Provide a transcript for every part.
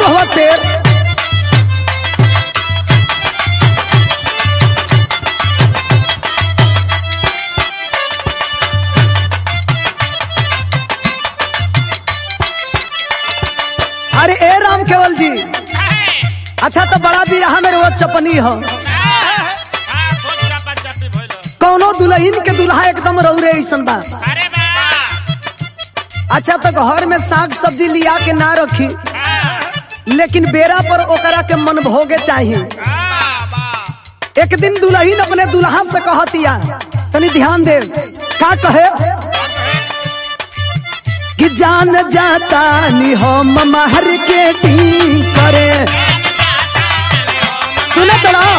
हुआ शेर अरे ए राम केवल जी अच्छा तो बड़ा बिरहा में रोज चपनी हो कौनो दुल्हन के दुल्हा एकदम रौरे ऐसन बा अरे बा अच्छा तो घर में साग सब्जी लिया के ना रखी लेकिन बेरा पर ओकरा के मन भोगे चाहिए एक दिन दुल्हन अपने दुल्हा से कहतिया तनी ध्यान दे का कहे कि जान जाता नि हम मार्केटिंग करे सुने तो ना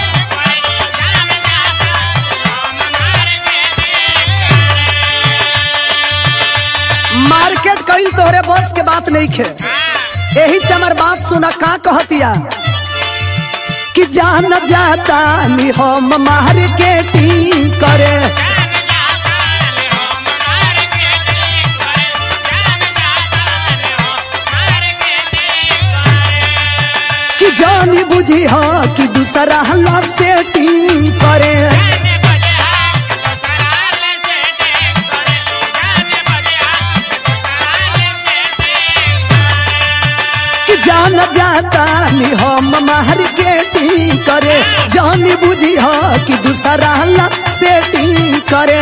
मार्केट कईल तोहरे बस के बात नहीं खे यही से हमार बात सुना का कहतिया कि जान जाता नि हम मार्केटिंग करे कि जानी बुझी हा कि दूसरा हल्ला सेटिंग करे कि जान जाता नि हम मार्केटिंग करे जानी बुझी हा कि दूसरा हल्ला सेटिंग करे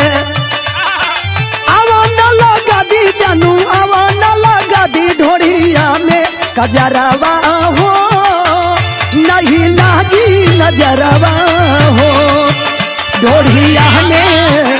आवा न लगा दी जानू आवा न लगा दी ढोड़िया में कजरवा हो नहीं लागी नजरवा हो ढोड़िया में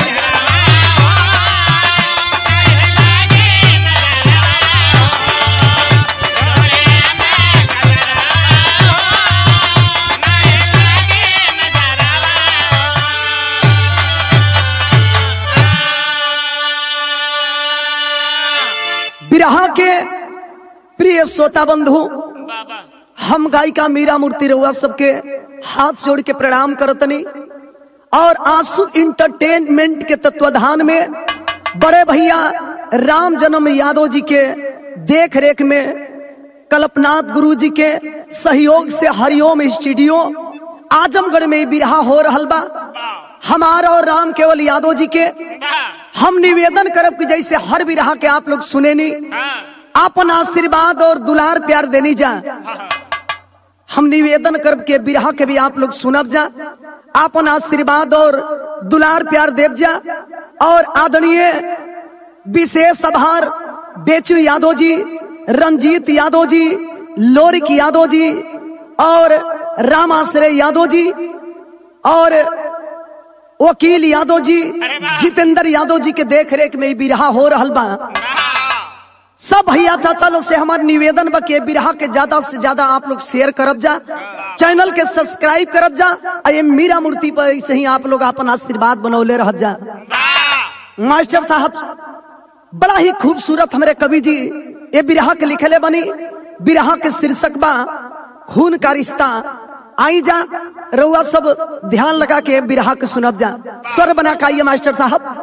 बिरहा के प्रिय श्रोता बंधु बाबा हम गायिका मीरा मूर्ति रउआ सबके हाथ जोड़ के प्रणाम करतनी और आंसू इंटरटेनमेंट के तत्वाधान में बड़े भैया राम जन्म यादव जी के देख रेख में कल्पनाथ गुरु जी के सहयोग से हरिओम स्टूडियो आजमगढ़ में बिरहा हो रहल बा हमारा और राम केवल यादव जी के हम निवेदन करब कि जैसे हर बिरहा के आप लोग सुने नी अपन आशीर्वाद और दुलार प्यार देनी जा हम निवेदन करब के बिरहा के भी आप लोग सुनब जा अपन आशीर्वाद और दुलार प्यार देव जा और आदरणीय विशेष आभार बेचू यादव जी रंजीत यादव जी लोरिक यादव जी और रामाश्रय यादव जी और वकील यादव जी जितेंद्र यादव जी के देख रेख में ई बिरहा हो रहल बा सब भैया चाचा लोग से हमार निवेदन बा कि ये बिरहा के ज्यादा से ज्यादा आप लोग शेयर करब जा चैनल के सब्सक्राइब करब जा आ ये मीरा मूर्ति पर ऐसे ही आप लोग अपन आशीर्वाद बनौले रह जा मास्टर साहब बड़ा ही खूबसूरत हमारे कवि जी ये बिरहा के लिखले बनी बिरहा के शीर्षक बा खून का रिश्ता आई जा रउआ सब ध्यान लगा के बिरहा के सुनब जा स्वर बना के आइए मास्टर साहब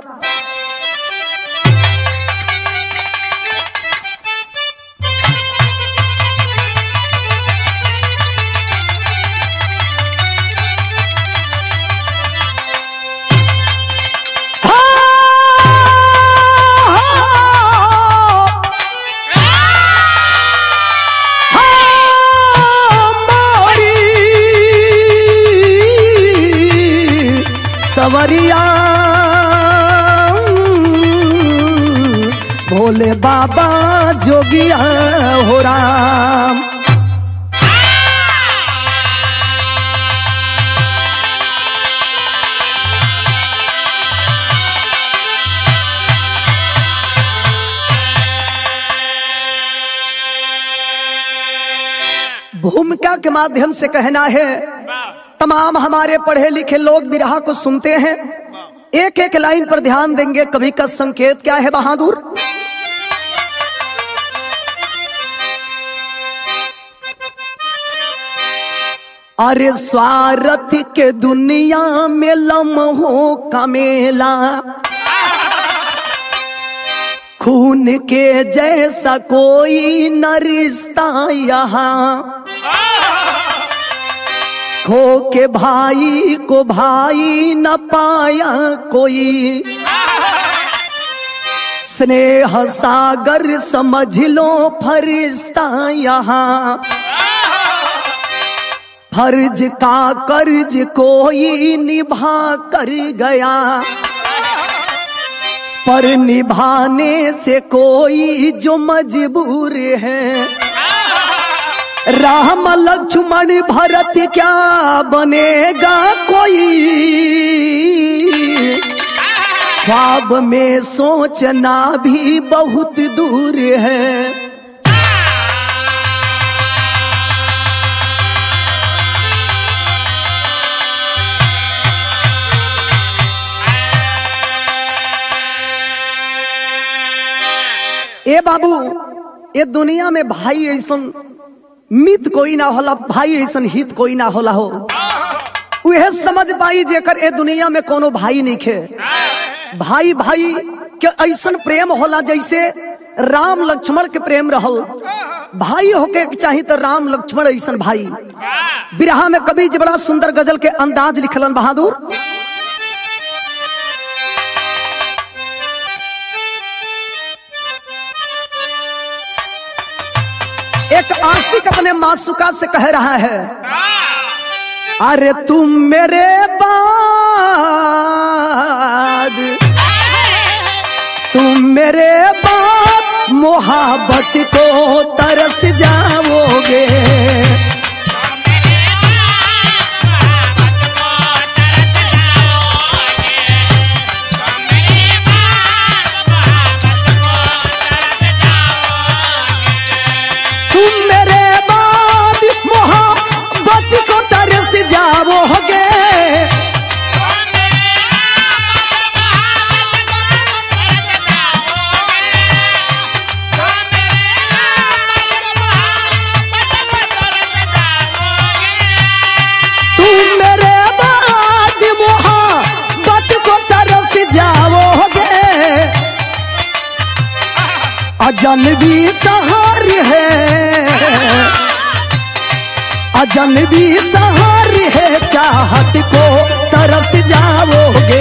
सवरिया भोले बाबा जोगिया हो राम भूमिका के माध्यम से कहना है तमाम हमारे पढ़े लिखे लोग बिरहा को सुनते हैं एक एक लाइन पर ध्यान देंगे कवि का संकेत क्या है बहादुर अरे स्वार्थ के दुनिया में लम्हों का मेला खून के जैसा कोई न रिश्ता यहाँ खो के भाई को भाई न पाया कोई स्नेह सागर समझ लो फरिश्ता यहाँ फर्ज का कर्ज कोई निभा कर गया पर निभाने से कोई जो मजबूर है राम लक्ष्मण भरत क्या बनेगा कोई ख्वाब में सोचना भी बहुत दूर है ए बाबू ये दुनिया में भाई ऐसन मित कोई ना होला भाई ऐसन हित कोई ना होला हो उहे समझ पाई जेकर ए दुनिया में कोनो भाई नहीं खे भाई भाई के ऐसन प्रेम होला जैसे राम लक्ष्मण के प्रेम रहल भाई होके के चाही तो राम लक्ष्मण ऐसन भाई बिरहा में कभी जी बड़ा सुंदर गजल के अंदाज लिखलन बहादुर एक आशिक अपने मासुका से कह रहा है अरे तुम मेरे बाद तुम मेरे बाद मोहब्बत को तरस जाओगे तुम मेरे बाद मोहब्बत को तरस जाओगे तुम मेरे बाद मोहब्बत को तरस जाओगे अजनबी सहार है अजनबी सहार है चाहत को तरस जाओगे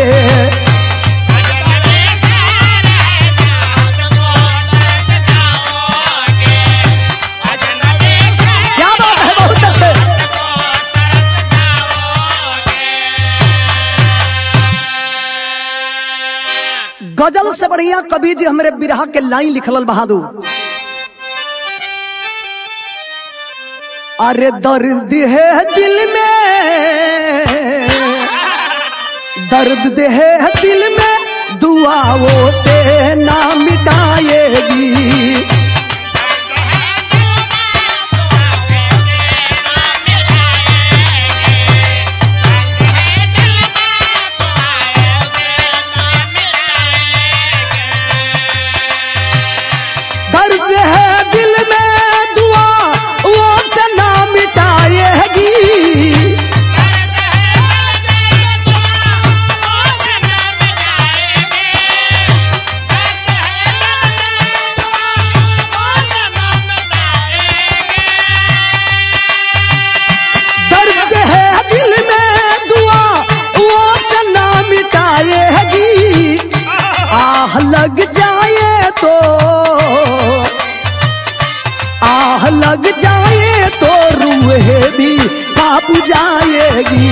क्या बात है बहुत अच्छे गजल से बढ़िया कवि जी हमरे बिरहा के लाइन लिखल बहादुर अरे दर्द है दिल में दर्द है दिल में दुआओं से ना मिटाएगी दर्द है दिल में दुआ वो से ना मिटाएगी दर्द है दिल में दुआ वो से ना मिटाएगी आह लग जाए तो आह लग जाए तो रूह भी काप जाएगी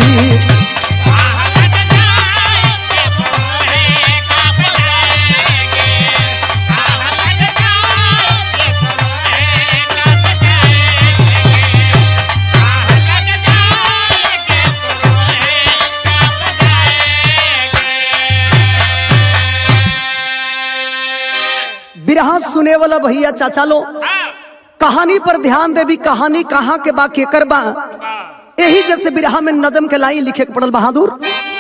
बिरहा सुने वाला भैया चाचा लो कहानी पर ध्यान देवी कहानी कहाँ के बा केकर बा यही जैसे बिरहा में नजम के लाइन लिखे के पड़ल बहादुर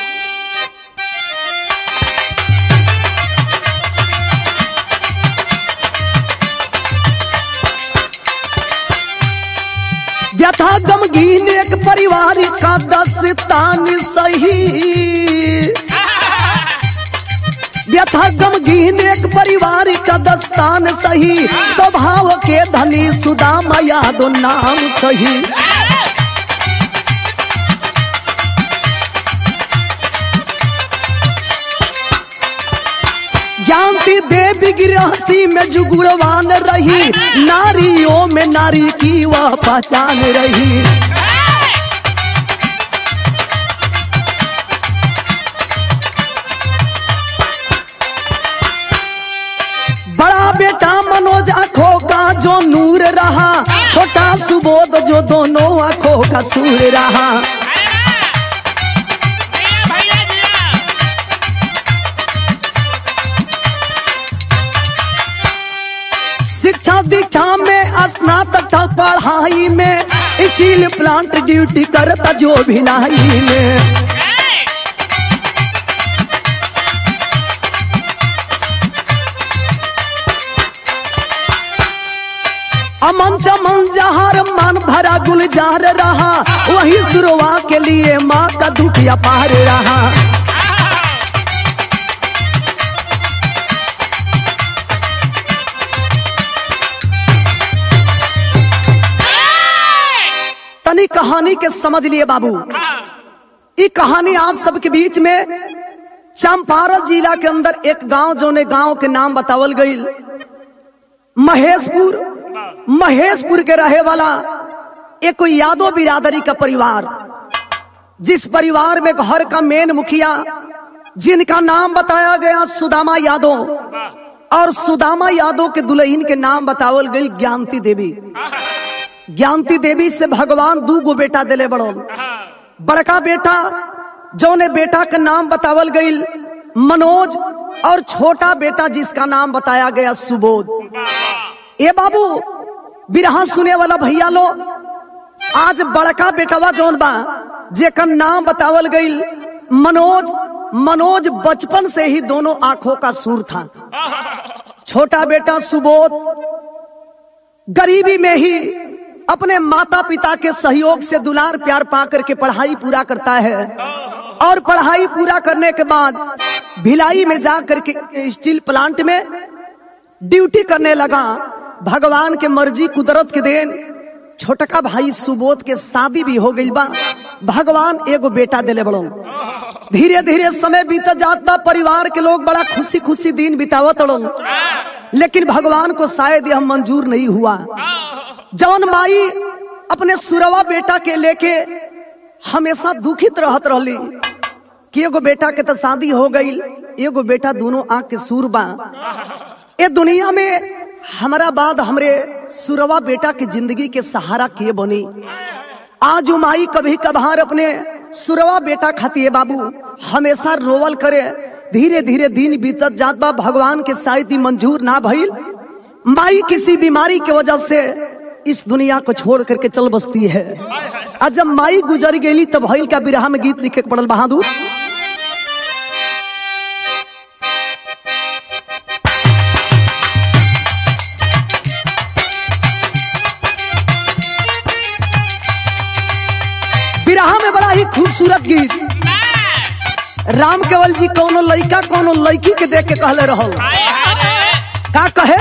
व्यथा गमगीन एक परिवार का दस्तान सही व्यथा गमगीन एक परिवार का दस्तान सही स्वभाव के धनी सुदामा यादो नाम सही ज्ञानती देवी गृहस्थी में जुगुड़वान रही नारियों में नारी की वह पहचान रही बड़ा बेटा मनोज आंखों का जो नूर रहा छोटा सुबोध जो दोनों आंखों का सूर रहा भैया दिया शिक्षा दीक्षा में स्नातक था पढ़ाई में स्टील प्लांट ड्यूटी करता जो भिलाई में अमन चमन जहार मन भरा गुलजार रहा वही सुरवा के लिए माँ का दुख अपार रहा तनी कहानी के समझ लिए बाबू ये कहानी आप सबके बीच में चंपारण जिला के अंदर एक गांव जोने गांव के नाम बतावल गई महेशपुर महेशपुर के रहे वाला एक कोई यादव बिरादरी का परिवार जिस परिवार में घर का मेन मुखिया जिनका नाम बताया गया सुदामा यादव और सुदामा यादव के दुल्हन के नाम बतावल गई ज्ञानती देवी ज्ञानती देवी से भगवान दू गो बेटा दिले बड़ो बड़का बेटा जौने बेटा का नाम बतावल गई मनोज और छोटा बेटा जिसका नाम बताया गया सुबोध ए बाबू बिरहा सुने वाला भैया लो आज बड़का बेटवा जौन बा जेकर नाम बतावल गई मनोज मनोज बचपन से ही दोनों आंखों का सूर था छोटा बेटा सुबोध गरीबी में ही अपने माता पिता के सहयोग से दुलार प्यार पा करके पढ़ाई पूरा करता है और पढ़ाई पूरा करने के बाद भिलाई में जा करके स्टील प्लांट में ड्यूटी करने लगा भगवान के मर्जी कुदरत के देन छोटका भाई सुबोध के शादी भी हो गई बा भगवान एगो बेटा दिले बड़ो धीरे धीरे समय बीत जात बा परिवार के लोग बड़ा खुशी खुशी दिन बितावत अड़ो लेकिन भगवान को शायद यह मंजूर नहीं हुआ जौन माई अपने सुरवा बेटा के लेके हमेशा दुखित रहत रहली कि एगो बेटा के तो शादी हो गई एगो बेटा दोनों आंख के सूर बा ए दुनिया में हमारा बाद हमरे सुरवा बेटा की जिंदगी के सहारा के बनी आज वो माई कभी कभार अपने सुरवा बेटा खाती बाबू हमेशा रोवल करे धीरे धीरे दिन बीतत जात बा भगवान के शायद ही मंजूर ना भइल माई किसी बीमारी की वजह से इस दुनिया को छोड़ करके चल बसती है आज जब माई गुजर गेली तब भइल का बिरहा में गीत लिखे के पड़ल बहादुर बिरहा में बड़ा ही खूबसूरत गीत राम केवल जी कोनो लड़का कोनो लड़की के देख के कहले रहो का कहे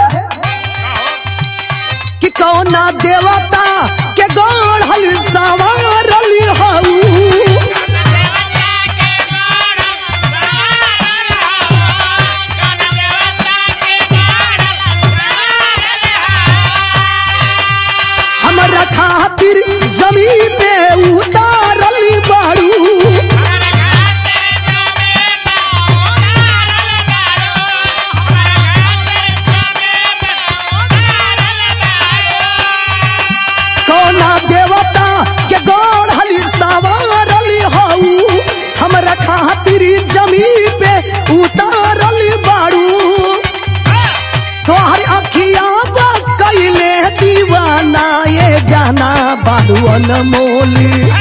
कि कौना देवता के गढ़ल सवारल हऊ हमरा खातिर जमीन पे उतारल बाड़ू कौना देवता के गढ़ल सवारल हऊ हमरा खातिर जमीन पे उतारल बाड़ू तोहर अखिया बा कैले दीवाना ये जाना बाड़ू अनमोल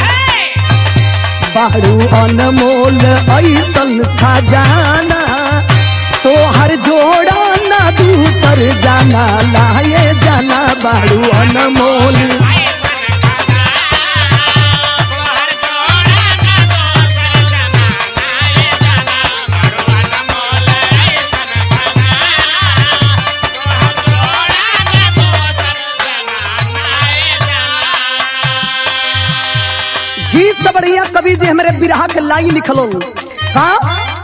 बाड़ू अनमोल ऐसन खजाना तोहर जोड़ा ना दूसर जाना लाए जाना बाड़ू अनमोल कवि जी हमारे बिरहा के लाई लिखलो हाँ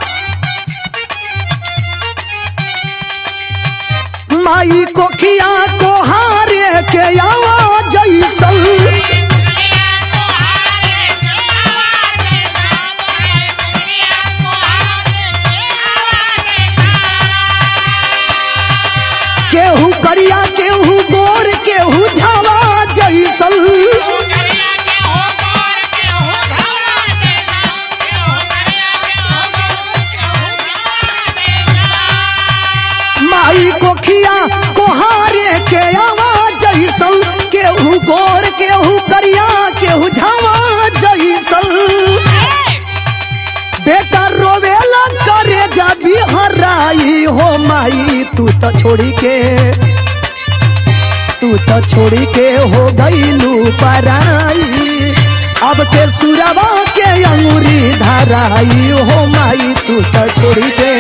माई कोखिया को हारे के आवाज जैसल केहू करिया केहू गोर केहू झावा जैसल माई कोखिया कोहारे के आवाज जैसल केहू गोर केहू करिया केहू झावा जैसल बेटा रोवेला करे जा बिहराई हो माई तू तो छोड़ी के तू तो छोड़ी के हो गईलू पराई अब के सुरवा के अंगूरी धराई हो माई तू तो छोड़ी के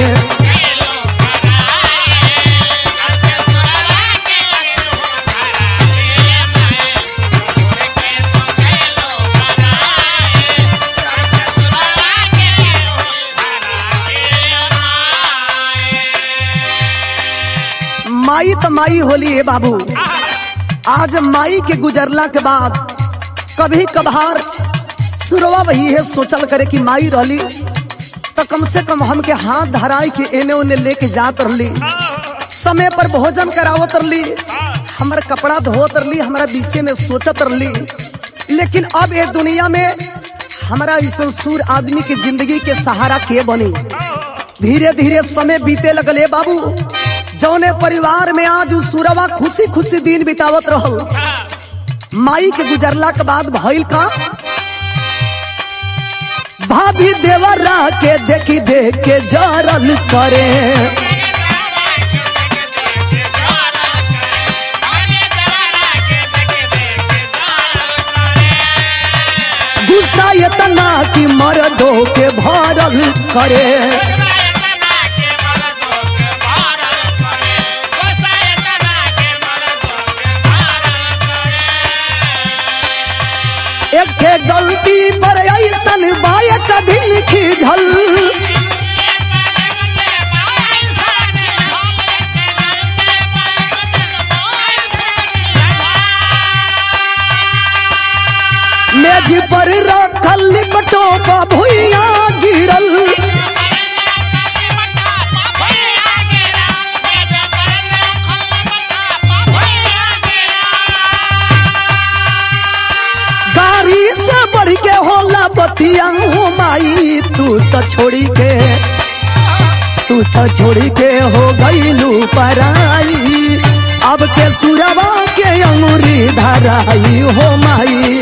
माई तो माई होली है बाबू आज माई के गुजरला के बाद कभी कभार सुरवा वही है सोचल करे कि माई रहली तो कम से कम हमके हाथ धराई के एने ओने लेके जात रहली समय पर भोजन करावत रहली हमार कपड़ा धोत रहली हमारा विषय में सोचत रहली लेकिन अब ये दुनिया में हमारा इस सूर आदमी के जिंदगी के सहारा के बनी धीरे धीरे समय बीते लगले बाबू जौने परिवार में आज उ सुरवा खुशी खुशी दिन बितावत रहल माई के गुजरला के बाद भइल का भाभी देवरा के देखी देख के जरल करे गुस्सा इतना कि मर्दों के भरल करे एक ठे गलती पर ऐसन बायक दिल खिझल मेज पर रखल लिपटो का भुइया गिरल गाड़ी से बढ़ के होला बतिया हो माई तू तो छोड़ी के तू तो छोड़ी के हो गईलू पराई अब के सुरवा के अंगूरी धराई हो माई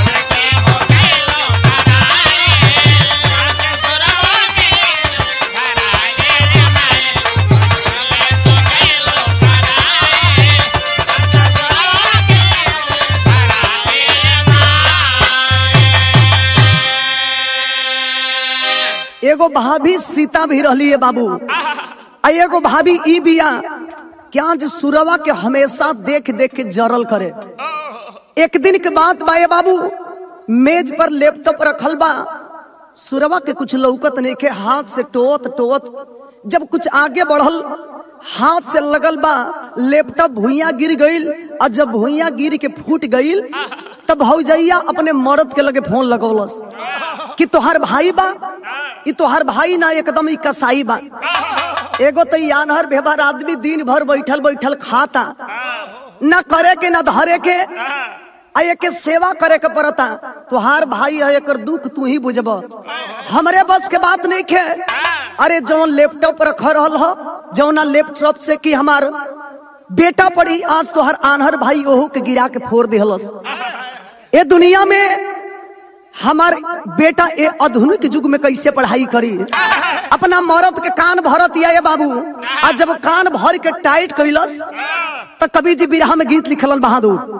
एगो भाभी सीता भी रहली है बाबू आ एगो भाभी ई बिया क्या जो सुरवा के हमेशा देख देख के जरल करे एक दिन के बात बा ये बाबू मेज पर लैपटॉप रखल बा सुरवा के कुछ लौकत नहीं के हाथ से टोत टोत जब कुछ आगे बढ़ल हाथ से लगल बा लैपटॉप भुइया गिर गईल और जब भुइया गिर के फूट गईल तब भौजैया अपने मर्द के लगे फोन लगौलस कि तोहार भाई बा ई तोहार भाई ना एकदम ई कसाई बा एगो तो ई आनहर व्यवहार आदमी दिन भर बैठल बैठल खाता न करे के न धरे के आ एके सेवा करे के पड़ता तोहार भाई है एकर दुख तू ही बुझब हमरे बस के बात नहीं खे अरे जौन लैपटॉप रख रहल हो जौना लैपटॉप से कि हमार बेटा पड़ी आज तोहर आनहर भाई ओहू के गिरा के फोड़ दिहलस ए दुनिया में हमार बेटा ए आधुनिक युग में कैसे पढ़ाई करी अपना मरद के कान भरत या ये बाबू आज जब कान भर के टाइट कैलस तो कवि जी बिरहा में गीत लिखलन बहादुर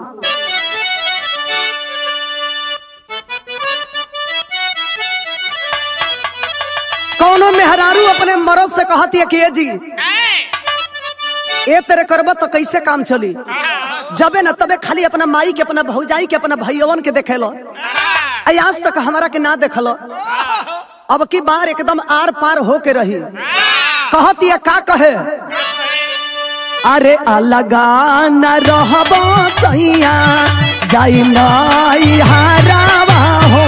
कौनो मेहरारू अपने मरद से कहती है कि ए जी ए तेरे करब तो कैसे काम चली जबे न तबे खाली अपना माई के अपना भौजाई के अपना भैयवन के देखेलो आई आज तक हमारा के ना देखल अब की बार एकदम आर पार होके रही कहती है का कहे अरे अलगा न रहब सैया जाई नई हारावा हो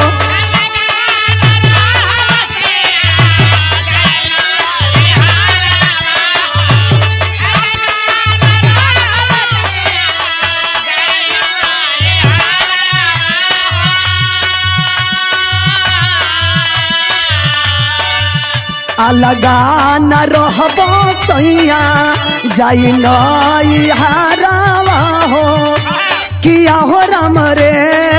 अलगा न रहब सैया जाई नई हारावा हो किया हो राम रे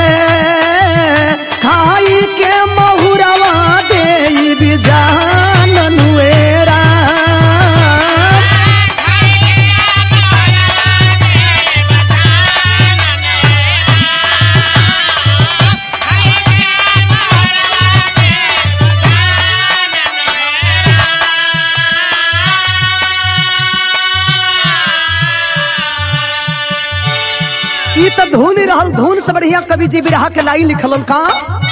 खाई के महुरवा दे बिजान नुएरा ई तो धुन ही रहल धुन से बढ़िया कवि जी बिरहा के लाई लिखलन का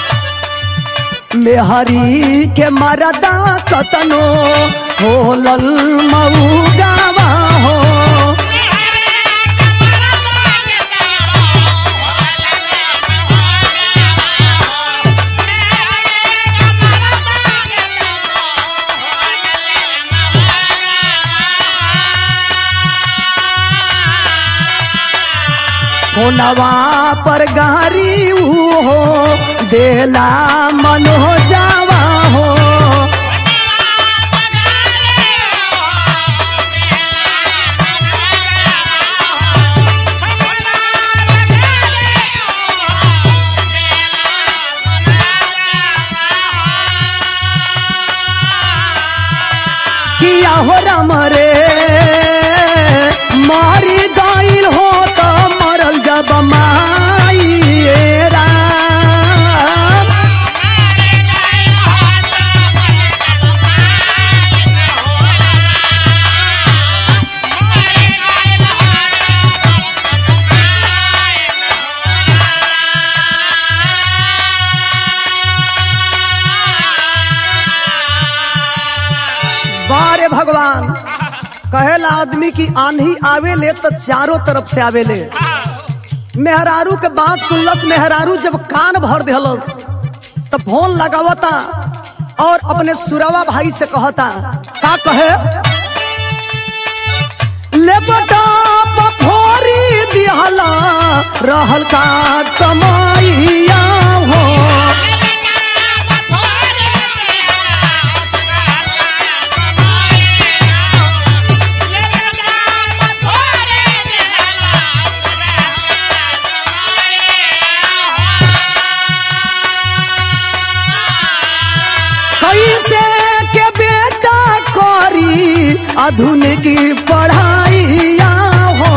मेहरी के मरदा कतनो होलल मऊगावा हो होनवा पर गारी ऊ हो देला मनो जावा हो किया हो राम रे मारी गईल हो तो मरल जब माई राम बारे भगवान कहेला आदमी की आंधी आवे ले तो चारों तरफ से आवे ले मेहरारू के बात सुनलस मेहरारू जब कान भर दिहलस तो फोन लगावता और अपने सुरवा भाई से कहता का कहे ले बटा बफोरी दिहला रहल का कमाइया हो कैसे के बेटा करी आधुनिक पढ़ाइया हो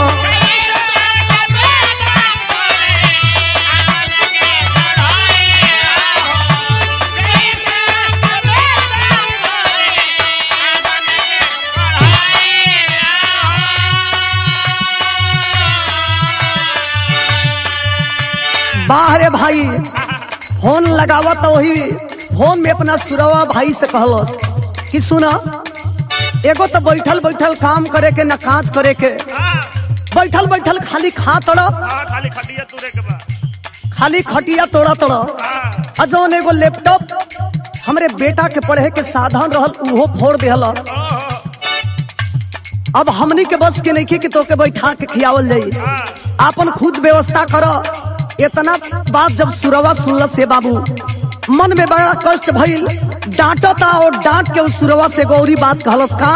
बाहरे भाई फोन लगावत वही फोन में अपना सुरवा भाई से कहलस कि सुना एगो तो बैठल बैठल काम करे के न काज करे के बैठल बैठल खाली खा तड़ खाली खटिया तुरे के बा खाली खटिया तोड़ा तड़ हाँ, आ जौन एगो लैपटॉप हमरे बेटा के पढ़े के साधन रहल उहो फोड़ देहल ओहो, अब हमनी के बस के नहीं कि तोके बैठा के खियावल जाई हाँ, आपन खुद व्यवस्था कर इतना बात जब सुरवा सुनल से बाबू मन में बड़ा कष्ट भइल डांटता और डांट के उस सुरवा से गौरी बात कहलस का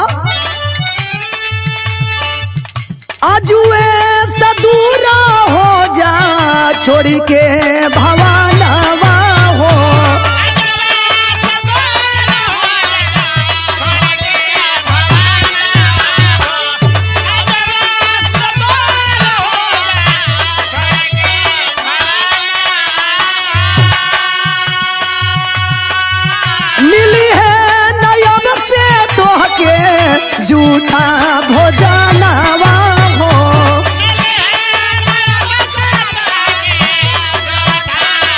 आजुए सदूरा हो जा छोड़ी के भवानवा हो मिली है नयन से तोहके झूठा भोजनवा हो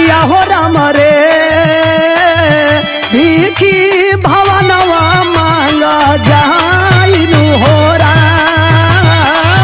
किया हो राम रे भीखी भवनवा मांग जाइनु हो राम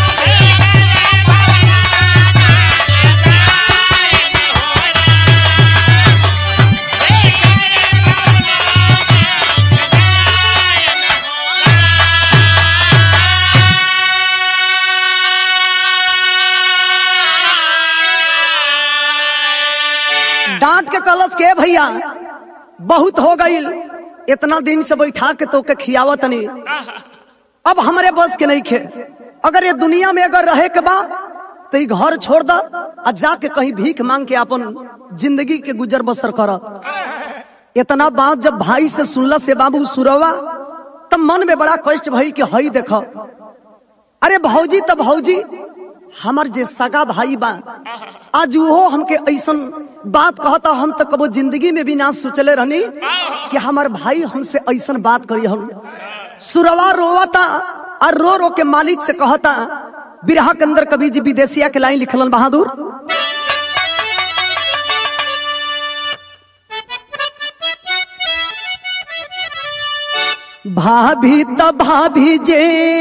डांट के कलश के भैया बहुत हो गई इतना दिन से बैठा के तो के खियावत नहीं अब हमारे बस के नहीं खे अगर ये दुनिया में अगर रहे के बा तो ये घर छोड़ द आ जाके कहीं भीख मांग के अपन जिंदगी के गुजर बसर कर इतना बात जब भाई से सुनला से बाबू सुरवा तब मन में बड़ा कष्ट भई कि हई देखो अरे भौजी तब भौजी हमर जे सगा भाई बा आज वो हमके ऐसन बात कहता हम तो कबो जिंदगी में भी ना सोचले रहनी कि हमार भाई हमसे ऐसन बात करी हम सुरवा रोवता और रो रो के मालिक से कहता बिरहा के अंदर कभी जी विदेशिया के लाइन लिखलन बहादुर भाभी तब भाभी जे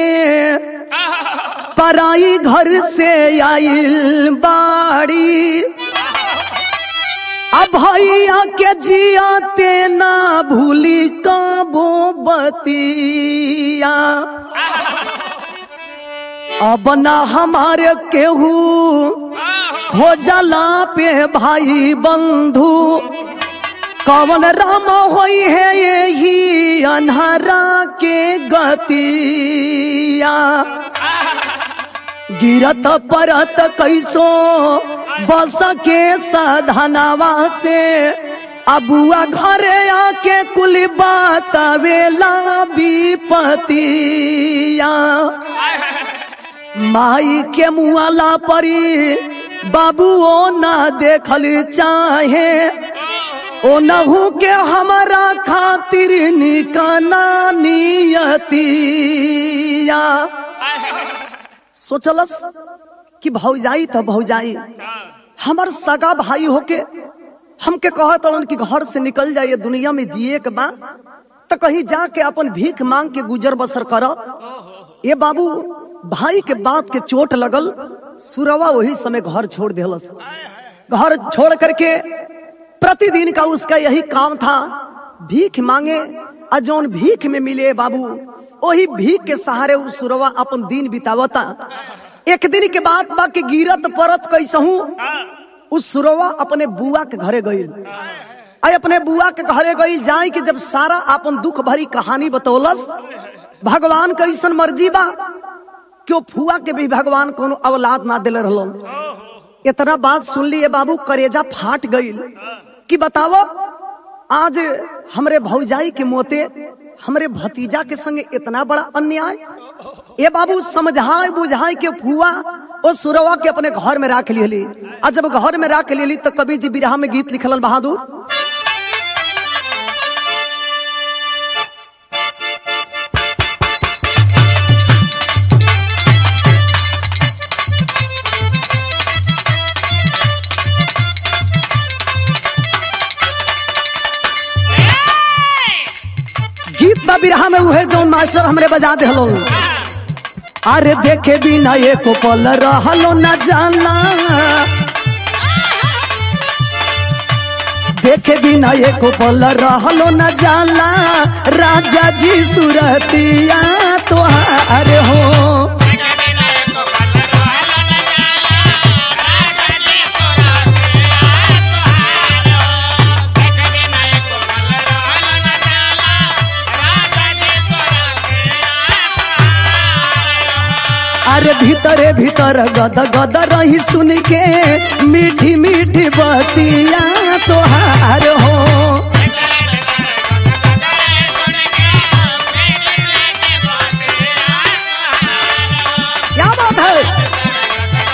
पराई घर से आइल बाड़ी अब भैया के जियाते ना भूली काबो बतिया अब ना हमारे केहू खोजला पे भाई बंधु कवन राम होई है यही अनहरा के गतिया गिरत परत कैसो बस के साधनवा से अबुआ घरे आके कुल बतावेला विपतिया माई के मुआला परी बाबू ओ ना देखल चाहे ओ नहू के हमारा खातिर निकाना नियतिया सोचलस कि भौजाई तो भौजाई हमार सगा भाई होके हमके कहत रहन कि घर से निकल जाइए दुनिया में जिए के बा तो कहीं जाके अपन भीख मांग के गुजर बसर कर ये बाबू भाई के बात के चोट लगल सुरवा वही समय घर छोड़ दिलस घर छोड़ करके प्रतिदिन का उसका यही काम था भीख मांगे और जौन भीख में मिले बाबू वही भीख के सहारे उ सुरवा अपन दिन बितावता एक दिन के बाद बा के गिरत परत कैसहू उस सुरवा अपने बुआ के घरे गई आई अपने बुआ के घरे गई जाए कि जब सारा अपन दुख भरी कहानी बतौलस भगवान कैसन मर्जी बा क्यों फुआ के भी भगवान कोनो औलाद ना दिले रहलन इतना बात सुन लिए बाबू करेजा फाट गई कि बताओ आज हमरे भौजाई के मोते हमरे भतीजा के संगे इतना बड़ा अन्याय ये बाबू समझाए बुझाए के फुआ ओ सुरवा के अपने घर में राख लियली आ जब घर में राख लियली तो कवि जी बिरहा में गीत लिखलन बहादुर गीत बा बिरहा में उहे जो मास्टर हमरे बजा दे हलो अरे देखे बिना एको पल रहलो न जाला देखे बिना एको पल रहलो न जाला राजा जी सुरतिया तोहार हो अरे भीतरे भीतर गद गद रही सुन के मीठी मीठी बतिया तोहार हो क्या बात है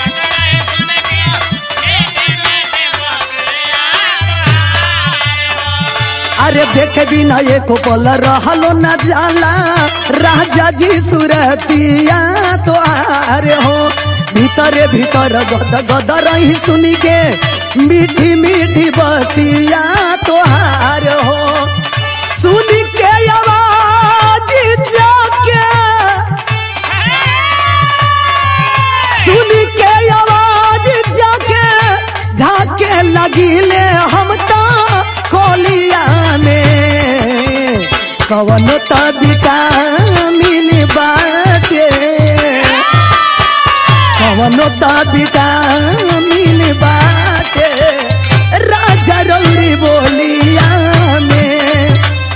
अरे देखे बिना एको पल रहलो न जाला राजा जी सुरतिया तो आरे हो भीतरे भीतर गद गद रही सुनी के मीठी मीठी बतिया तोहार हो सुन के आवाज जाके सुन के आवाज जाके झाके लगिले हम तो खोलिया में कवन तो विटामिन बाटे कवन तो विटामिन बाटे राजा रौरी बोलिया में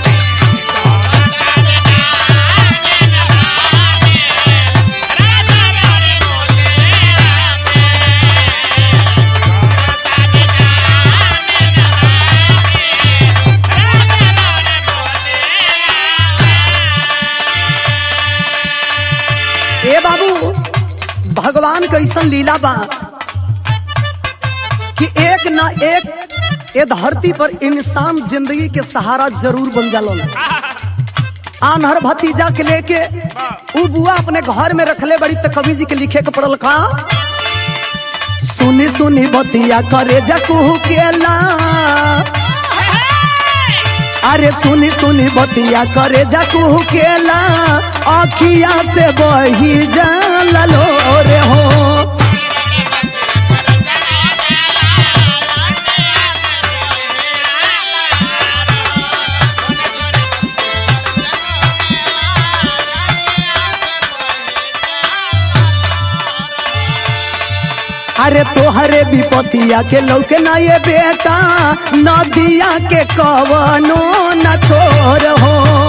ए बाबू भगवान कैसन लीला बा कि एक ना एक ए धरती पर इंसान जिंदगी के सहारा जरूर बन जाला आनहर भतीजा के लेके उ बुआ अपने घर में रखले बड़ी तो कवि जी के लिखे के पड़ल का सुनी सुनी बतिया करे जकू केला अरे सुनी सुनी बतिया करे जकू केला अखिया से बही जाला लो रे हो अरे तोहरे विपतिया के लौके ना ये बेटा नदिया के कवनो न छोर हो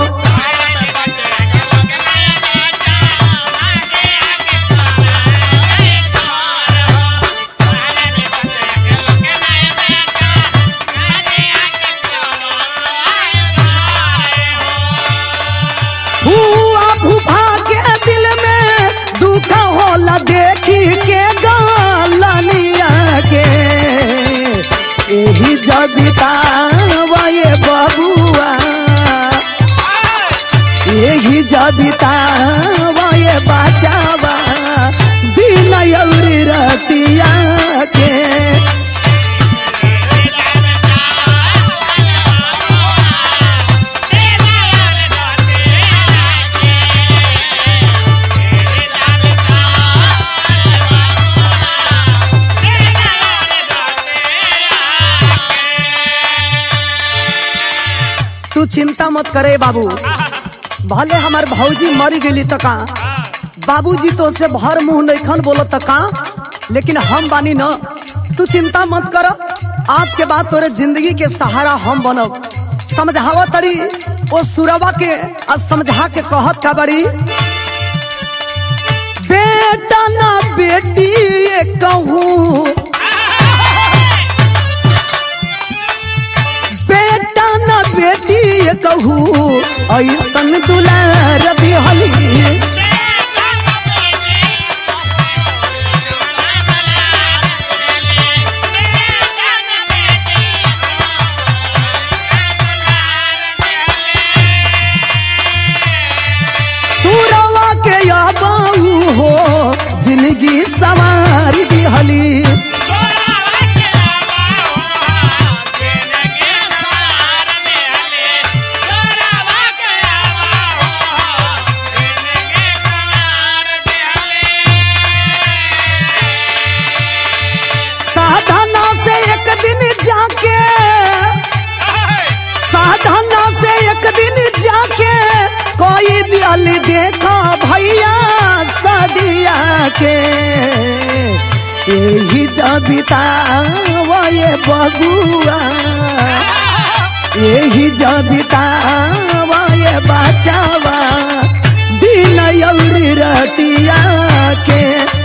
हुआ भूभा के दिल में दुख होला देखी के गालिया के यही जबिता ये बबुआ यही जबिता ये बचावा दिन यौरी रतिया के तू चिंता मत करे बाबू भले हमार भौजी मरी गेली त का बाबूजी तो से भर मुंह नैखन बोलो त का लेकिन हम बानी न तू चिंता मत कर आज के बाद तोरे जिंदगी के सहारा हम बनब समझावा तड़ी ओ सुरवा के आ समझा के कहत का बड़ी बेटा ना बेटी ये कहूँ बेटा ना बेटी ये कहूँ ऐसन दुलार बिहली सुरवा के याबाऊ हो जिंदगी सवार बिहली साधना से एक दिन जाके साधना से एक दिन जाके कोई दिल देखा भैया सदिया के यही जबिता ये बबुआ यही जबिता ये बचावा दिन यौरी रतिया के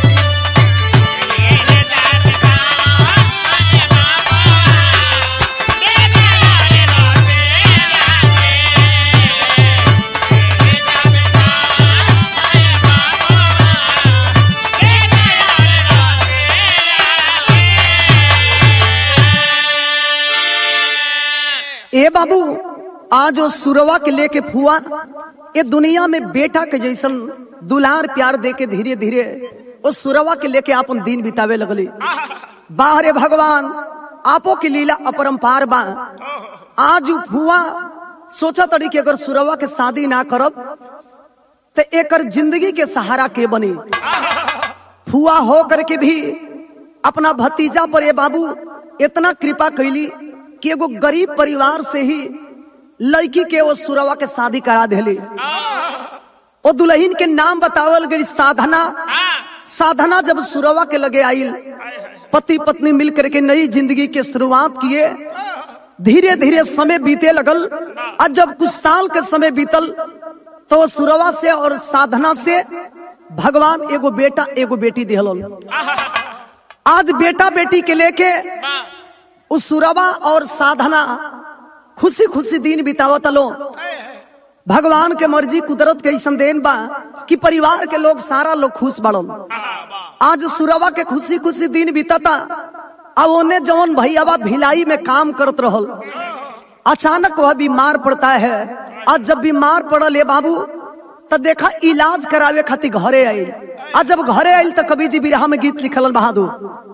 ए बाबू आज वो सुरवा के लेके फुआ ये दुनिया में बेटा के जैसन दुलार प्यार दे के धीरे धीरे वो सुरवा के लेके अपन दिन बितावे लगली बाहरे भगवान आपो की लीला अपरंपार बा आज उ फुआ सोचा तड़ी कि अगर सुरवा के शादी ना करब तो एकर जिंदगी के सहारा के बनी फुआ हो करके भी अपना भतीजा पर ये बाबू इतना कृपा कैली कि एगो गरीब परिवार से ही लड़की के वो सुरवा के शादी करा देली ओ दुल्हन के नाम बतावल गई साधना साधना जब सुरवा के लगे आइल पति पत्नी मिल करके नई जिंदगी के शुरुआत किए धीरे धीरे समय बीते लगल और जब कुछ साल के समय बीतल तो वो सुरवा से और साधना से भगवान एगो बेटा एगो बेटी दिहल आज बेटा बेटी के लेके उस सुरवा और साधना खुशी खुशी दिन बितावत लो भगवान के मर्जी कुदरत के ऐसन देन बा कि परिवार के लोग सारा लोग खुश बड़न आज सुरवा के खुशी खुशी दिन बीतता अब ओने जवन भैयावा भिलाई में काम करत रहल अचानक वह बीमार पड़ता है आज जब बीमार पड़ल ये बाबू तो देखा इलाज करावे खातिर घरे आयल आज जब घरे आयल तो कवि जी बिरहा में गीत लिखल बहादुर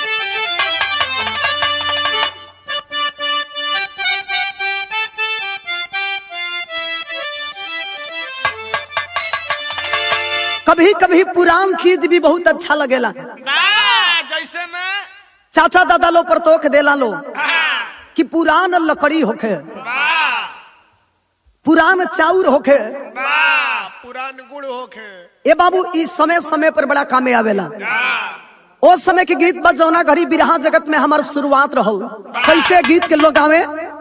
कभी कभी पुरान चीज भी बहुत अच्छा लगेला ना जैसे मैं चाचा दादा लो पर तोख देला लो हाँ, कि पुरान लकड़ी होखे वाह पुरान चाउर होखे वाह पुरान गुड़ होखे ए बाबू इस समय समय पर बड़ा कामे आवेला हाँ, ओ समय के गीत बा जौना घड़ी बिरहा जगत में हमार शुरुआत रहल कैसे गीत के लोग आवे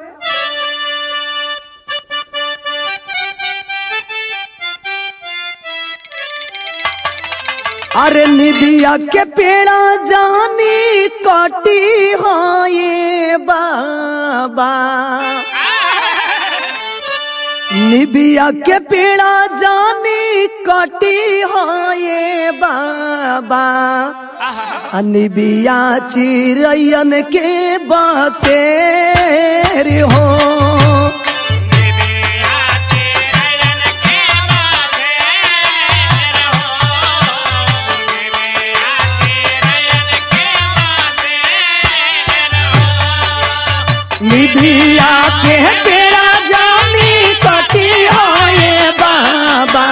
अरे निदिया के पेड़ा जानी काटी हाँ ये बाबा निबिया के पेड़ा जानी काटी हाँ ये बाबा निबिया चिरैयन के बसे रे हो निबिया के पेड़ा जानी काटी हाँ ये बाबा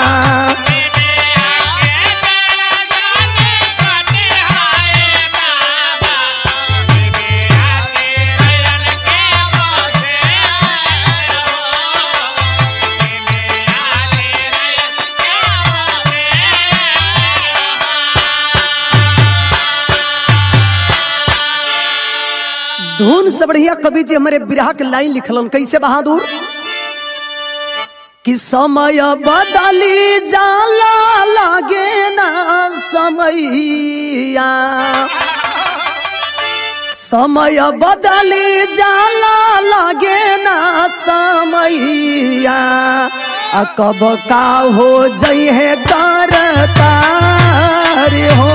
धुन से बढ़िया कवि जी हमारे बिरहा के लाइन लिखलन कैसे बहादुर कि समय बदली जाला लागे ना समैया समय बदली जाला लागे ना समैया आ कब का हो जई है करतार हो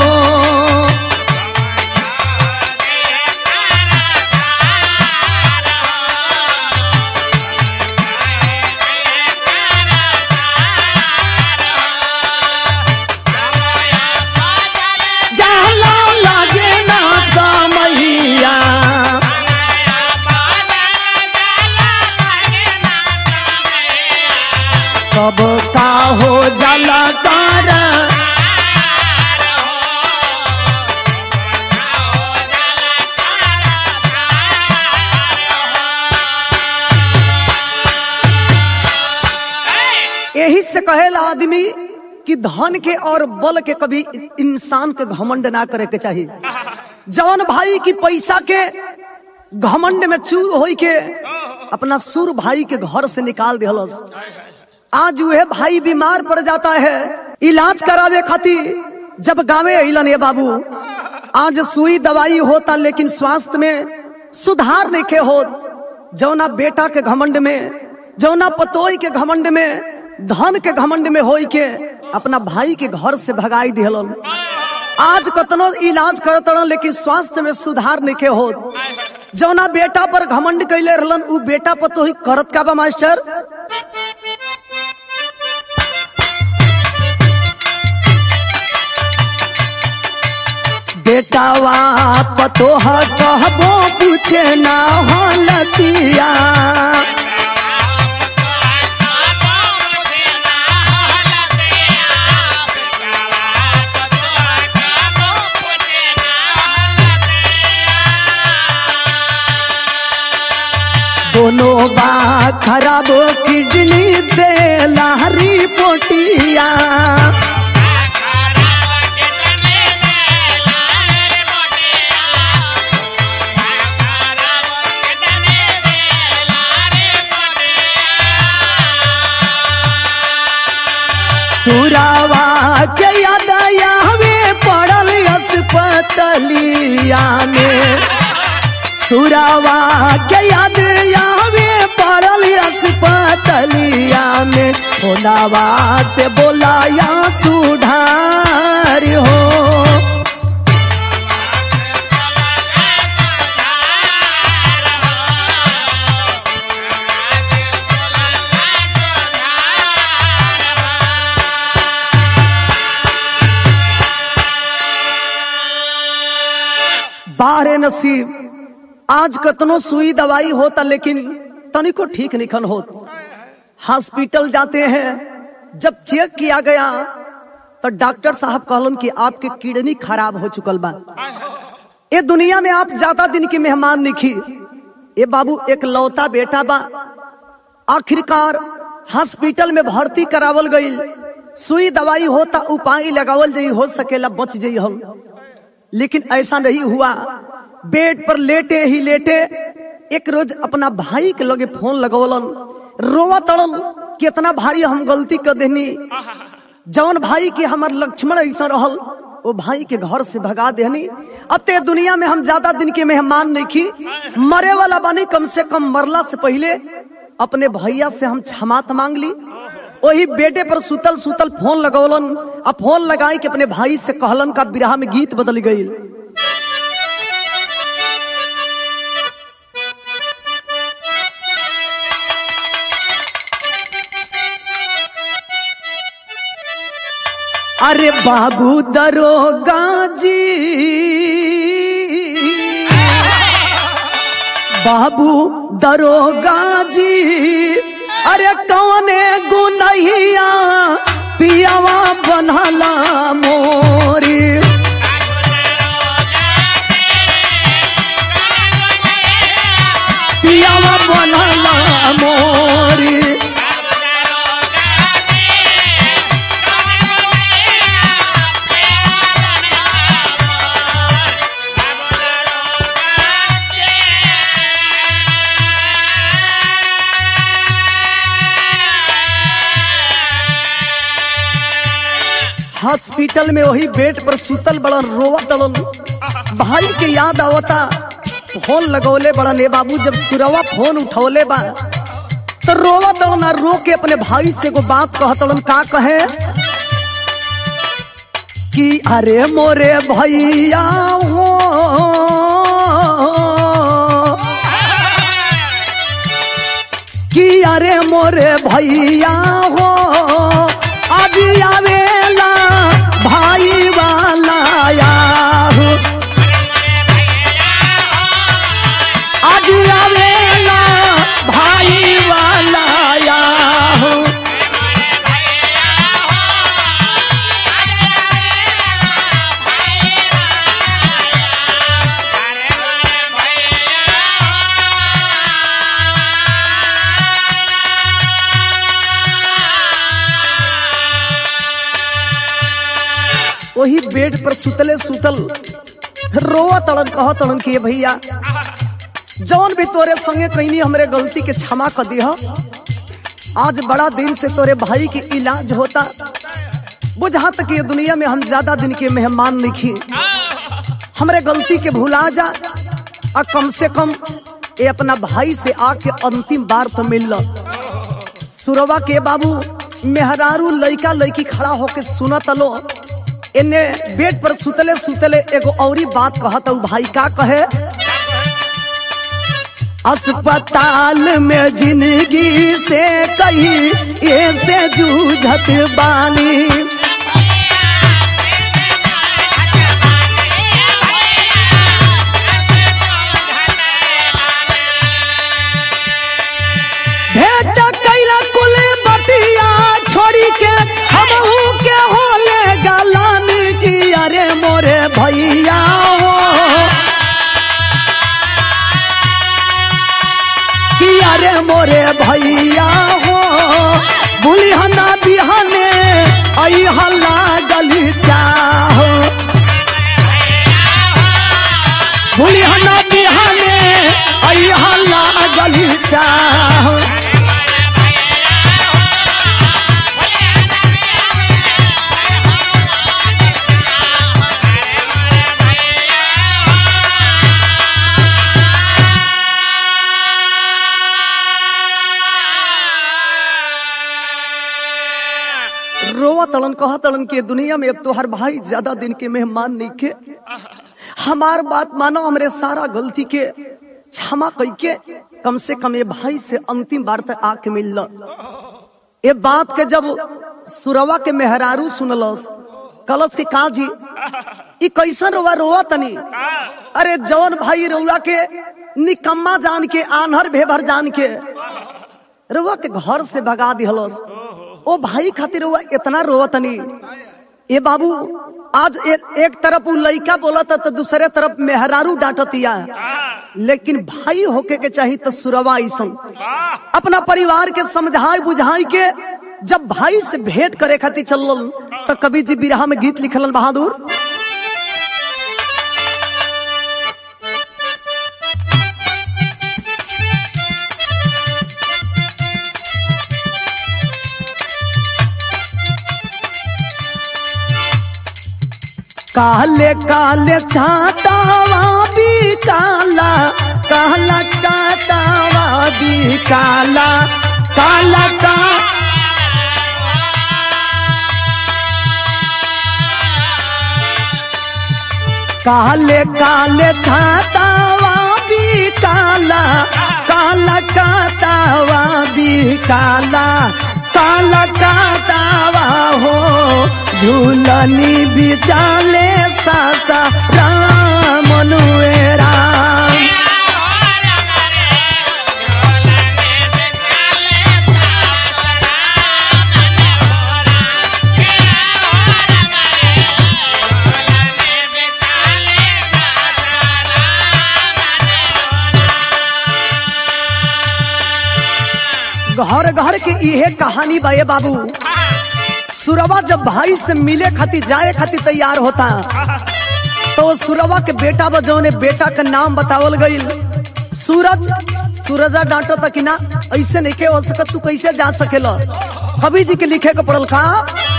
जाला लागे ना समैया कब का हो जाला कर यही से कहेला आदमी कि धन के और बल के कभी इंसान के घमंड ना करे के चाहिए जवन भाई की पैसा के घमंड में चूर होई के अपना सुर भाई के घर से निकाल दिहलस आज वह भाई बीमार पड़ जाता है इलाज करावे खातिर जब गावे अलन ये बाबू आज सुई दवाई होता लेकिन स्वास्थ्य में सुधार नहीं के हो जौना बेटा के घमंड में जौना पतोई के घमंड में धन के घमंड में होई के अपना भाई के घर से भगाई दिहलन आज कतनो इलाज करत रहन लेकिन स्वास्थ्य में सुधार नहीं के हो जौना बेटा पर घमंड कैले रहलन उ बेटा पतोही करत का बा मास्टर बेटावा पतोह कहबो पूछ पूछे ना हालतिया दोनों बा खराब किडनी दे लहरी पोटिया सुरावा के यादया में पड़ल अस्पतलिया में सुरावा के यादया में पड़ल अस्पतलिया में होनावा से बोलाया सुधार हो बारे नसीब आज कतनो सुई दवाई होता लेकिन तनिको ठीक निखन हो हॉस्पिटल जाते हैं जब चेक किया गया तो डॉक्टर साहब कहलन कि आपके किडनी खराब हो चुकल बा ये दुनिया में आप ज्यादा दिन के मेहमान निखी ये बाबू एक लौता बेटा बा आखिरकार हॉस्पिटल में भर्ती करावल गई सुई दवाई होता उपाय लगावल जाई हो सकेला बच जाई हम लेकिन ऐसा नहीं हुआ बेड पर लेटे ही लेटे एक रोज अपना भाई के लगे फोन लगौलन रोवा तड़न कितना भारी हम गलती कर देनी जौन भाई के हमार लक्ष्मण ऐसा रहल वो भाई के घर से भगा देनी अब ते दुनिया में हम ज्यादा दिन के मेहमान नहीं की मरे वाला बानी कम से कम मरला से पहले अपने भैया से हम क्षमात मांग ली वही बेटे पर सुतल सुतल फोन लगौलन अब फोन लगाई कि अपने भाई से कहलन का बिरहा में गीत बदल गई अरे बाबू दरोगा जी बाबू दरोगा जी अरे कौने गुनहिया पियावा बनला मोरी पियावा बनला मोरी हॉस्पिटल में वही बेड पर सुतल बड़न रोवा तड़न भाई के याद आवता फोन लगौले बड़न ए बाबू जब सुरवा फोन उठौले बा तो रोवा तड़न आ रो के अपने भाई से को बात कहतड़न का कहे कि अरे मोरे भैया हो कि अरे मोरे भैया हो आज आवेला भाई वाला याहू आज आवेला भाई वाला याहू वही बेड पर सुतले सुतल रोवा तड़न कह तड़न कि "ए भैया जौन भी तोरे संगे कहीं हमरे गलती के क्षमा कर दिया आज बड़ा दिन से तोरे भाई के इलाज होता बुझा तक ये दुनिया में हम ज्यादा दिन के मेहमान नहीं हमरे गलती के भुला जा और कम से कम ये अपना भाई से आके अंतिम बार तो मिल लो सुरवा के बाबू मेहरारू लइका लइकी खड़ा होके सुनत लो इन्ने बेड पर सुतले सुतले एगो औरी बात कहत उ भाई का कहे अस्पताल में जिंदगी से कही ऐसे जूझत बानी पकड़ी के हमहू के होले गलानी की अरे मोरे भैया हो कि अरे मोरे भैया हो बुलिहना बिहने आई हल्ला गली चाहो बुलिहना बिहने आई हल्ला गली चाहो रोवा तड़न कहा तड़न के दुनिया में अब तो हर भाई ज्यादा दिन के मेहमान नहीं के हमार बात मानो हमरे सारा गलती के क्षमा कई के कम से कम ये भाई से अंतिम बार तक आके मिल ये बात के जब सुरवा के मेहरारू सुनलस कलस के का जी ई कैसन रोवा रोवा तनी अरे जौन भाई रउआ के निकम्मा जान के आन्हर भेभर जान के रउआ के घर से भगा दिहलस ओ भाई खातिर रउआ इतना रोवतनी ए बाबू आज ए, एक तरफ उ लइका बोलत तो दूसरे तरफ मेहरारू डांटतिया लेकिन भाई होके के चाहिए तो सुरवा ऐसन अपना परिवार के समझाई बुझाई के जब भाई से भेंट करे खातिर चलल तो कवि जी बिरहा में गीत लिखलन बहादुर काले काले छातावा भी काला काला छातावा भी काला काला का काले काले छातावा भी काला काला कातावा भी काला काला कातावा हो झूलनी बिचाले सासा राम अनुएरा घर घर के इहे कहानी बा ये बाबू सुरवा जब भाई से मिले खातिर जाए खातिर तैयार होता तो वो सुरवा के बेटा बजौने बेटा का नाम बतावल गईल सूरज सूरजा डांटो तक ना ऐसे नहीं के हो सकत तू कैसे जा सकेला कवि जी के लिखे के पड़ल का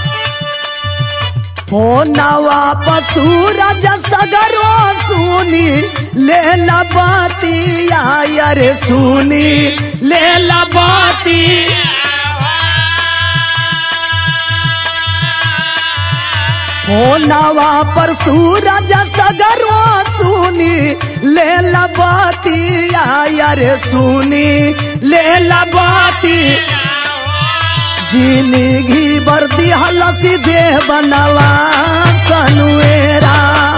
फोनवा पर सूरज सगरो सुनी ले ला बातिया यारे सुनी ले ला बाती फोनवा पर सूरज सगरो सुनी ले ला बातिया यारे सुनी ले ला बाती जिंदगी बरदी हलसी जे बनवा सनुएरा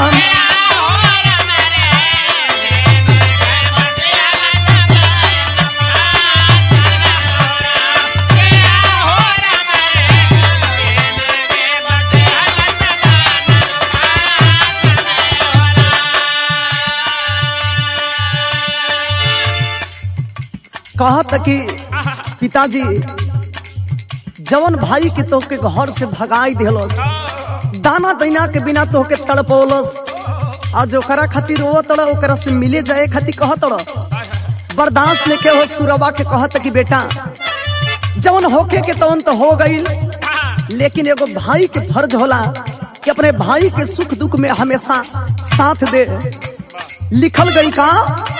कहत कि पिताजी जवन भाई के तोहके घर से भगाई दिलस दाना दैना के बिना तोहके तड़पौलस आज ओकरा खातिर वो तड़ ओकरा से मिले जाए खातिर कह तड़ बर्दाश्त लेके हो सुरवा के कहत कि बेटा जवन होके के तवन तो हो गईल लेकिन एगो भाई के फर्ज होला कि अपने भाई के सुख दुख में हमेशा साथ दे लिखल गई का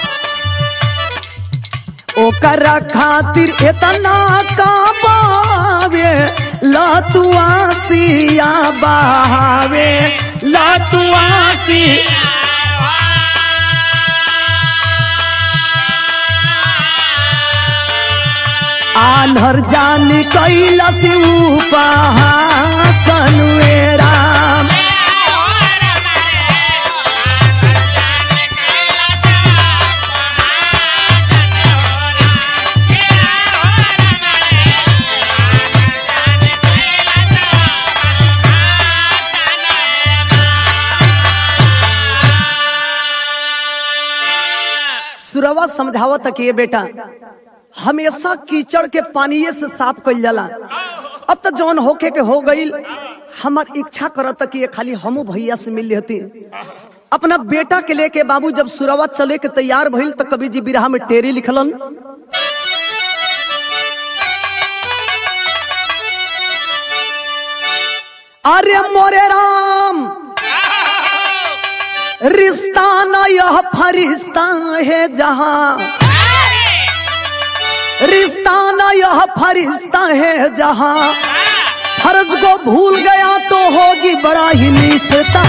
ओकरा खातिर इतना का बावे लतुआसिया बहावे लतुआसी आन्हर जानी कैलस उपहासन राम सुरवा समझावत कि ये बेटा हमेशा कीचड़ के पानी से साफ कइल जाला अब तो जौन होके के हो गईल हमार इच्छा करत कि ये खाली हमू भैया से मिल लेती अपना बेटा के लेके बाबू जब सुरवा चले के तैयार भइल तो कवि जी बिरहा में टेरी लिखलन अरे मोरे राम रिश्ता न यह फरिश्ता है जहां रिश्ता न यह फरिश्ता है जहां फर्ज को भूल गया तो होगी बड़ा ही निश्चिता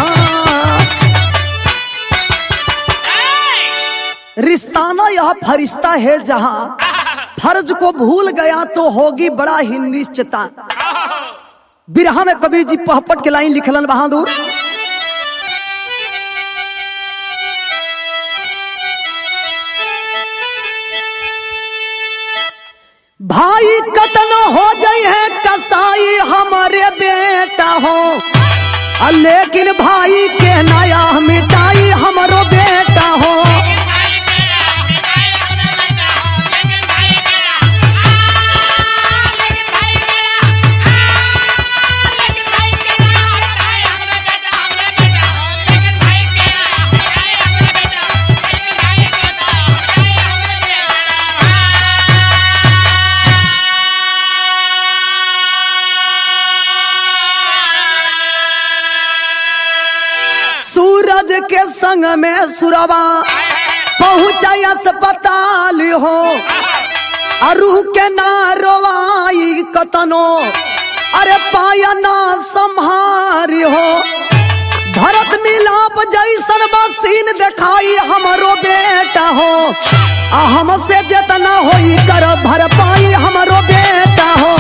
रिश्ता न यह फरिश्ता है जहां फर्ज को भूल गया तो होगी बड़ा ही निश्चिता बिरहा में कबीर जी पहपट के लाइन लिखलन बहादुर भाई कतन हो जाई है कसाई हमारे बेटा हो आ लेकिन भाई के नया मिटाई हमारो बेटा हो सूरज के संग में सुरवा पहुंचा अस्पताल हो अरू के ना रोवाई कतनो अरे पाया ना संहारी हो भरत मिलाप जैसन बसीन देखाई हमरो बेटा हो आ हमसे जितना होई कर भर पाई हमरो बेटा हो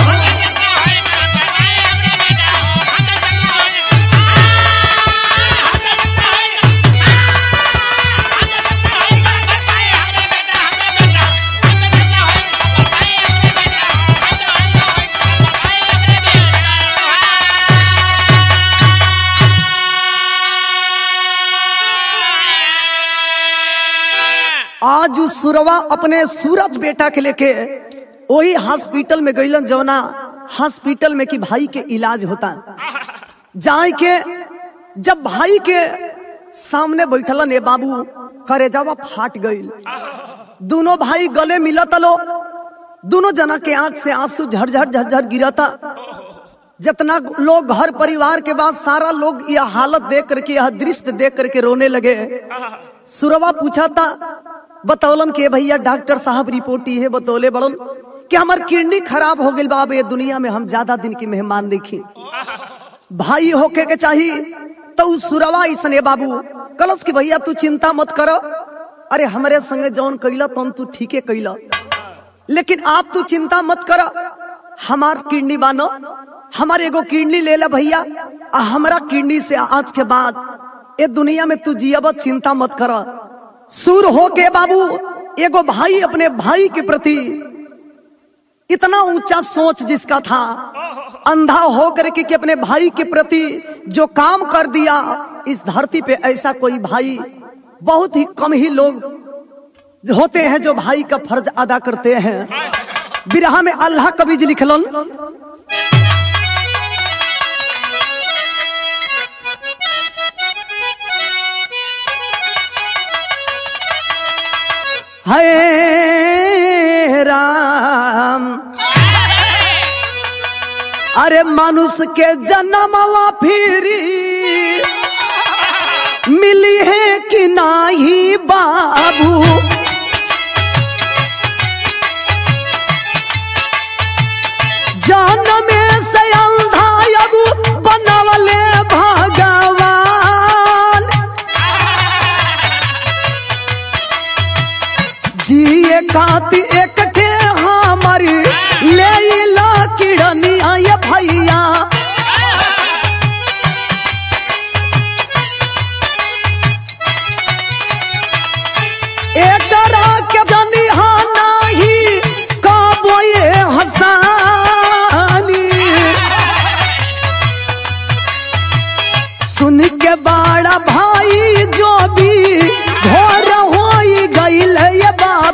आज उ सुरवा अपने सूरज बेटा के लेके वही हॉस्पिटल में गईलन जवना हॉस्पिटल में कि भाई के इलाज होता जाए के जब भाई के सामने बैठलन ए बाबू करे जावा फाट गईल दोनों भाई गले मिलत लो दोनों जना के आंख से आंसू झरझर झरझर गिरता जितना लोग घर परिवार के बाद सारा लोग यह हालत देख करके यह दृश्य देख करके रोने लगे सुरवा पूछा था बतौलन के भैया डॉक्टर साहब रिपोर्ट ये बतौले बड़न कि हमार किडनी खराब हो गई बाब ये दुनिया में हम ज्यादा दिन की मेहमान देखी भाई होके के चाहिए तो उस सुरवा इसने बाबू कलस की भैया तू चिंता मत करो अरे हमारे संगे जौन कैला तौन तू ठीके कैला लेकिन आप तू चिंता मत करो हमार किडनी बानो हमार एगो किडनी ले ला भैया आ हमारा किडनी से आज के बाद ए दुनिया में तू जियब चिंता मत कर सुर हो के बाबू एगो भाई अपने भाई के प्रति इतना ऊंचा सोच जिसका था अंधा हो करके कि अपने भाई के प्रति जो काम कर दिया इस धरती पे ऐसा कोई भाई बहुत ही कम ही लोग होते हैं जो भाई का फर्ज अदा करते हैं बिरहा में अल्लाह कबीज लिखलन है राम अरे मनुष्य के जन्मवा फिरी मिली है कि नाही बाबू जान में से अंधा अबू बनवले भगवान जिए खाती एक ठे हमारी ले ला किड़निया ये भैया एक के जनिहा नाही काबो ये हसानी सुन के बड़ा भाई जो भी भोर हो गईल ये बाबू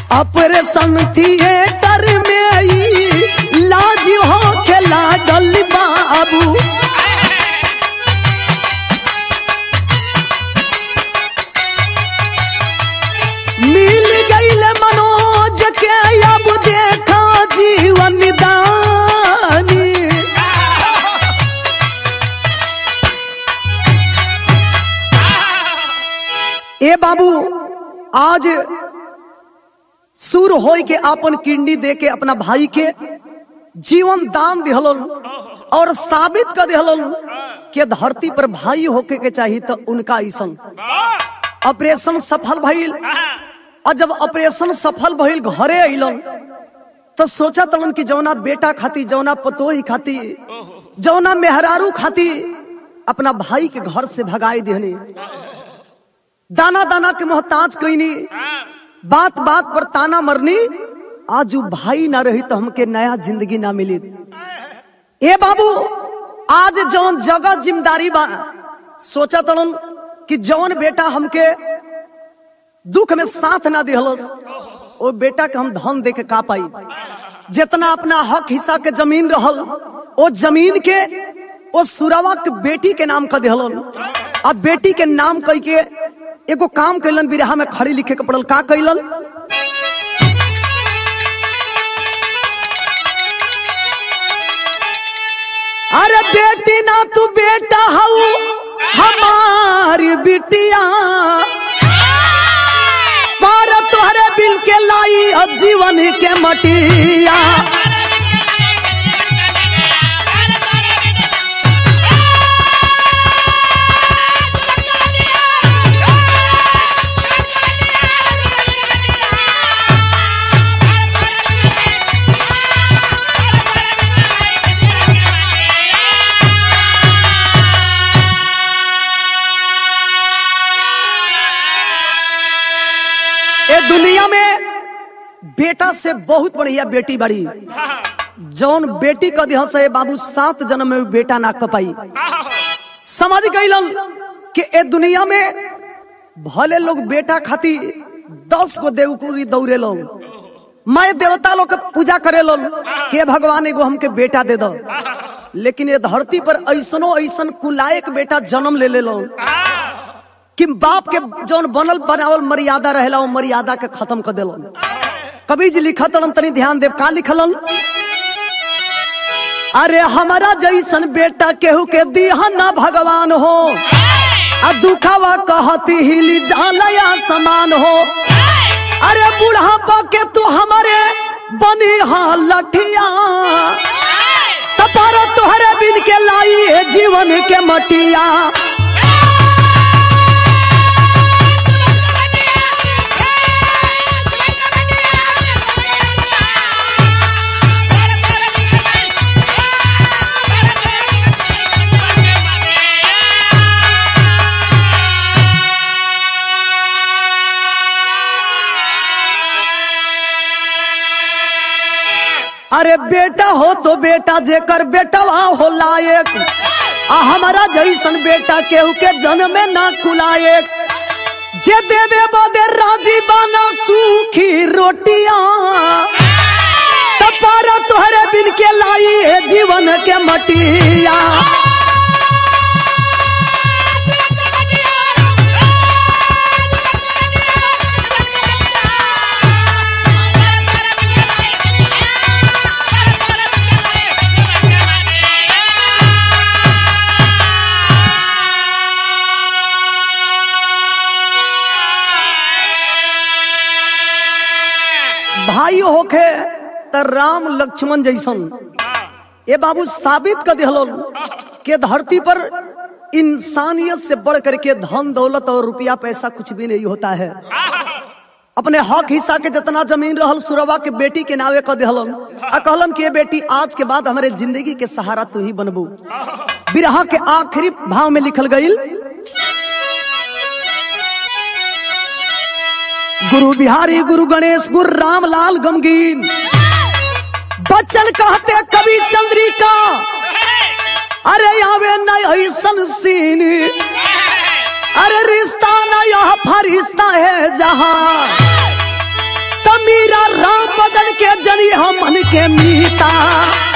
ऑपरेशन थिएटर में ई लाज हो के लागल बाबू मिल गईल मनोज के अब देखा जीवन दानी ए बाबू आज सुर होय के अपन किडनी दे के अपना भाई के जीवन दान दिहलन और साबित कर दिहलन के धरती पर भाई होके के चाहिए तो उनका ऐसन वाह ऑपरेशन सफल भइल और जब ऑपरेशन सफल भइल घरे अइलन तो सोचा तलन कि जौना बेटा खाती जौना पतोही खाती जौना मेहरारू खाती अपना भाई के घर से भगाई देहनी दाना दाना के मोहताज कईनी बात बात पर ताना मरनी आज उ भाई ना रही तो हमके नया जिंदगी ना मिली ए बाबू आज जौन जगह जिम्मेदारी बा सोचा तड़न कि जौन बेटा हमके दुख में साथ ना दिहलस ओ बेटा के हम धन दे के का पाई जितना अपना हक हिस्सा के जमीन रहल ओ जमीन के ओ सुरवा के बेटी के नाम कर दिहलन अब बेटी के नाम कह के एगो काम कैलन बिरहा में खड़ी लिखे के पड़ल का कैलन अरे बेटी ना तू बेटा हऊ हमारी बिटिया पार तोहरे बिल के लाई अब जीवन के मटिया ए दुनिया में बेटा से बहुत बढ़िया बेटी बड़ी जौन बेटी का दिह से बाबू सात जन्म में बेटा ना कपाई समझ गईलन कि ए दुनिया में भले लोग बेटा खाती दस गो देवकुरी दौड़े लोग मैं देवता लोग के पूजा करे लोग के भगवान एगो हमके बेटा दे दो लेकिन ये धरती पर ऐसनो ऐसन कुलायक बेटा जन्म ले ले लोग कि बाप के जौन बनल बनावल मर्यादा रहेला वो मर्यादा के खत्म कर दिलन कभी जी लिखत रहन तनी ध्यान देव का लिखलन अरे हमारा जैसन बेटा केहू के दिहा ना भगवान हो आ दुखावा कहती हिली जानया समान हो अरे बुढ़ापा के तू हमारे बनी हाँ लठिया तपारा तुहरे बिन के लाई है जीवन के मटिया अरे बेटा हो तो बेटा जेकर बेटवा हो लायक आ हमारा जैसन बेटा केहू के जन्म में ना कुलायक जे देवे बदे राजी बाना सूखी रोटियां तपारा तोहरे बिन के लाई है जीवन के मटिया भाई होखे त राम लक्ष्मण जैसन ए बाबू साबित कर दिहलन के धरती पर इंसानियत से बढ़ करके धन दौलत और रुपया पैसा कुछ भी नहीं होता है अपने हक हिस्सा के जितना जमीन रहल सुरवा के बेटी के नावे कर दिहलन आ कहलन कि ये बेटी आज के बाद हमारे जिंदगी के सहारा तू ही बनबू बिरहा के आखिरी भाव में लिखल गईल गुरु बिहारी गुरु गणेश गुरु रामलाल गमगीन बच्चन कहते कवि चंद्रिका अरे आवे न ऐसन सीन अरे रिश्ता न यह फरिश्ता है जहां तमीर के मीता